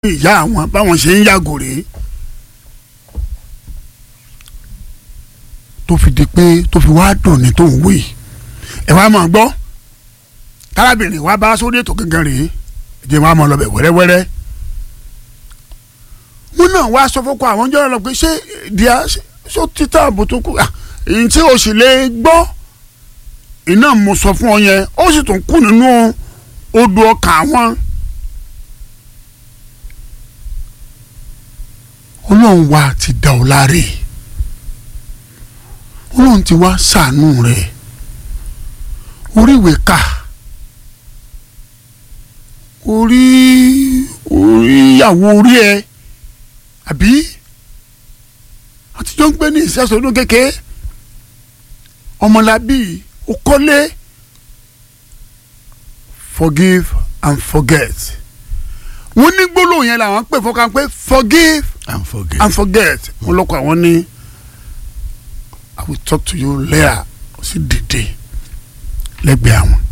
ìyá àwọn báwọn ṣe ń yàgò rèé tó fi di pé tó fi wá dùn ní tó ń wí ẹ wá máa gbọ́ tárábìnrin wa bá sórí ètò gangan rèé ìdí wọn á máa lọ bẹ̀ wẹ́rẹ́wẹ́rẹ́ wọn náà wá sọ fún kọ àwọn jọ̀rọ̀ lọ pé ṣé díà ṣó títà àbùtù kù èyí tí o sì lè gbọ́ iná mo sọ fún ọ yẹn ó sì tún kù nínú odò ọkàn àwọn. ọlọ́run wa ti dá ọ láre ọlọ́run ti wá ṣàánú rẹ̀ oríwèé kà orí orí ìyàwó orí ẹ àbí àtijọ́ ń gbé ní ìṣẹ́sọdún kékeré ọmọlábí okọ́lé forgive and forget wọ́n ní gbólóhùn yẹn làwọn pè fọkàn pé forgive and forget. and forget wọ́n lọ́kọ̀ àwọn ní i will talk to you later ó sì dìde lẹ́gbẹ̀ẹ́ àwọn.